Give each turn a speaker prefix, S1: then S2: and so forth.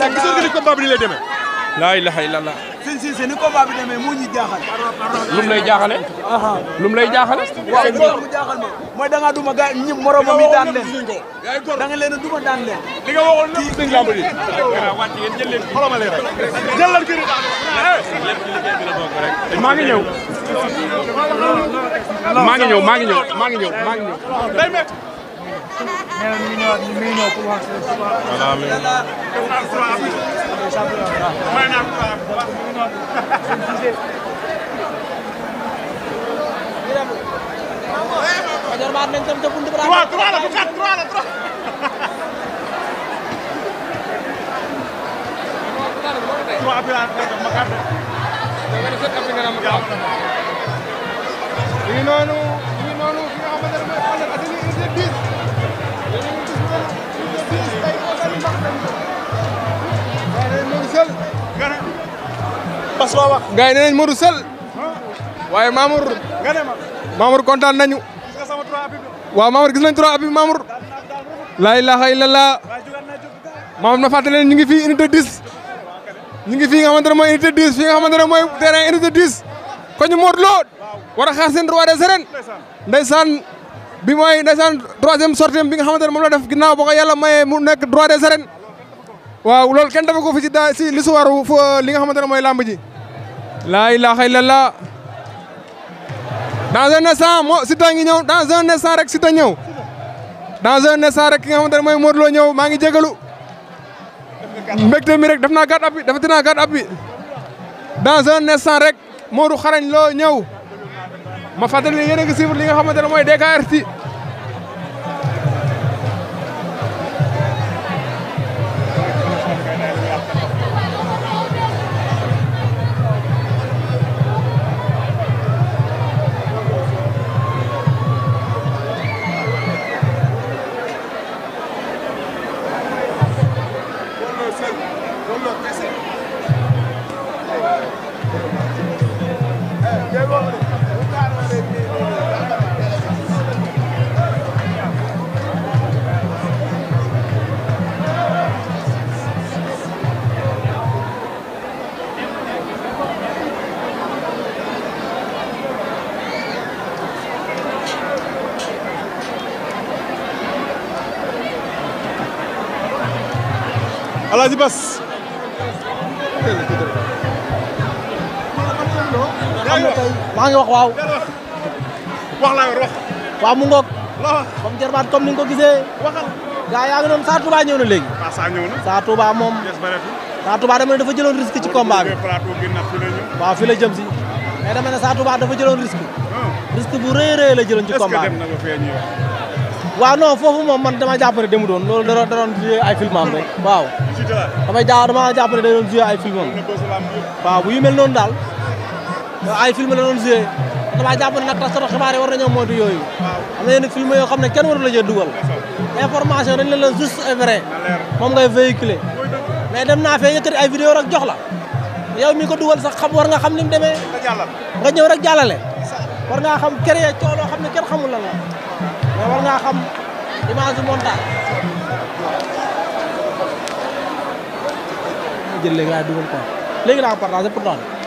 S1: gisoon nga ni combat bi ni lay demee.
S2: laa ilaha illallah
S3: sëñ Cissé ni combat bi demee moo ñu jaaxal.
S2: lum lay jaaxale lum lay jaaxale
S3: waaw loolu mu jaaxal ma mooy da ngaa duma gaa ñi moromam yi daan leen da nga leen a duma daan leen.
S1: li nga waxoon lépp sëñ lamb ji. xoolal ma leen rek. jëlal kii
S2: maa ngi ñëw maa ngi ñëw maa ngi ñëw maa ngi ñëw maa ngi ñëw
S1: day métti. trois trois la bu quatre trois la trois. trois appels à ma carte.
S4: mi ngi noonu mi ngi noonu fi nga xamante ne mooy Parcelles Assainies unité 10 yéen a ngi gis noonu unité 10 tey moo gën a mbax nañ ko. gars yi nee nañ Modou Seul.
S1: nga ne. Bas loo wax.
S4: gars yi nee nañ Modou Seul. waaye Mamour
S1: nga ne ma.
S4: Mamour kontaan nañu.
S1: gis nga sama trois appels bi.
S4: waaw Mamour gis nañ trois appuis Mamour. laa ilaha illallah.
S1: waaye jugaat naa jóg gars
S4: Mamour na fàttali leen ñu ngi fii unité 10. ñu ngi fii nga xamante ne mooy unité 10 fii nga xamante ne mooy terrain unité 10. ko ñu Modou Lo war a xaar seen roi des arènes. ndeysaan bi mooy ndeysaan troisième sortie bi nga xamante ne moom la def ginnaaw boo ko yàlla mayee mu nekk roi des arènes. waaw loolu kenn dafa ko fi ci daa si l'histoire fu li nga xamante ne mooy làmb ji. laa ilaha illallah. dans un instant moo Siteu ngi ñëw dans un instant rek Siteu ñëw. dans un instant rek ki nga xamante ne mooy Modou Lo ñëw maa ngi jégalu. mbégte mi rek def naa gàtt appi dafa dinaa gàtt appi. dans un instant rek Modou xarañ loo ñëw. ma fàttali ne yéen a ngi suivre li nga xamante ne mooy DKRT.
S1: Alaaji Bas.
S5: maa ngi wax waaw
S1: wax laa yor wax.
S5: waaw mu ngoog
S1: la wax
S5: comme jarbaat comme ni nga ko gisee
S1: waxal.
S5: gaa yaa ngi noonu Sa Touba ñëw na léegi
S1: ah saa ñëw na.
S5: Sa Touba moom
S1: des bareetul.
S5: Sa Touba dama ne dafa jëloon risque ci combat bi
S1: plateau gi nag fi la ñëw.
S5: waaw fi la jëm si mais dama ne Sa Touba dafa jëloon risque risque bu rëy rëy la jëloon ci
S1: est-ce que
S5: combat
S1: dem
S5: bi
S1: na ba fee ñëwee.
S5: waaw non foofu moom man dama jàpp ne demu doon loolu da doon da doon joué ay filmam rek waaw
S1: si te la.
S5: damay jaa dama jàpp ne da doon joué ay filmam
S1: ne bës lamb yëpp.
S5: waaw bu yu mel noonu daal ay film la doon joué dama jàpp ne nag taskatu xibaar yi war nañoo moytu yooyu am na yenn film yoo xam ne kenn waru la jee dugal information dañ leen la juste et vrai moom ngay véhiculer mais dem naa fee yëkkati ay vidéo rek jox la yow mi ko dugal sax xam war nga xam ni mu demee
S1: nga jàllal.
S5: nga ñëw rek jàllale war ngaa xam créer coow loo xam ne kenn xamul lan la mais war ngaa xam image du montage jël léegi laay dugal quoi léegi laa ko partagé pourtant